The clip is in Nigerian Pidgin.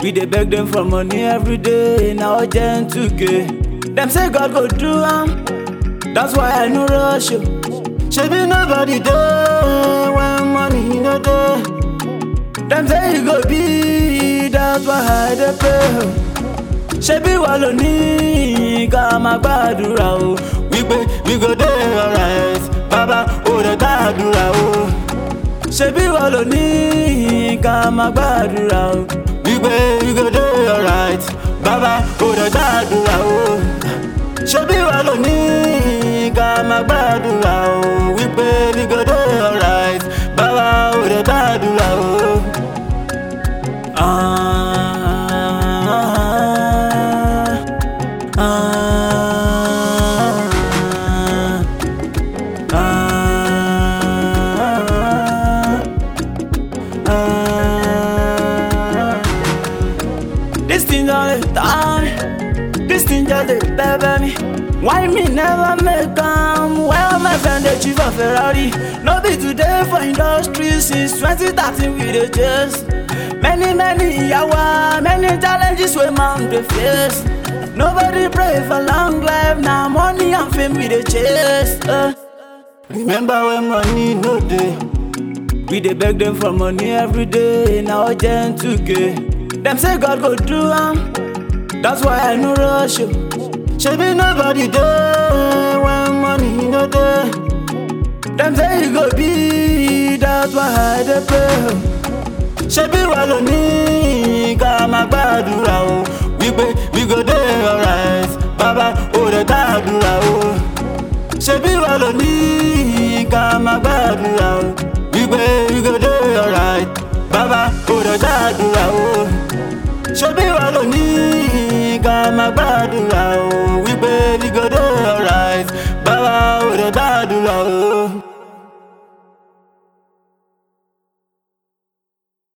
We dey beg them for money every day, now urgent 2k. Them say God go do am, that's why I no rush you. Shebi nobody dey when money no dey. Them say e go be, that's why I dey pray. Ṣebí wà ló ní ká máa gbàdúrà o wípé we go dey alright bàbá ò dẹ̀ gbàdúrà o. Ṣebí wà ló ní ká máa gbàdúrà o wípé we go dey alright bàbá ò dẹ̀ gbàdúrà o. Ṣebí wà ló ní ká máa gbàdúrà o wípé we go dey alright bàbá ò dẹ̀ gbàdúrà o. Ah, ah, ah, ah. This thing just dey die, this thing just dey pepper me. Why me never make am? Well, my friend dey chief of Ferrari. No be today for industry since 2013 we dey chase. Many many yawa, many challenges wey man dey face. Nobody pray for long life, na money and fame we dey chase. Uh. Remember when money no dey? We dey beg them for money every day, now urgent 2k. Them say God go do am, that's why I no rush you. Shebi nobody dey when money no dey. Them say e go be, that's why I dey pray. Ṣebí wà ló ní ká máa gbàdúrà o wípé we go dey alright bàbá ò dẹ̀ gbàdúrà o. Ṣebí wà ló ní ká máa gbàdúrà o wípé we go dey alright bàbá ò dẹ̀ gbàdúrà o. Ṣebí wà ló ní ká máa gbàdúrà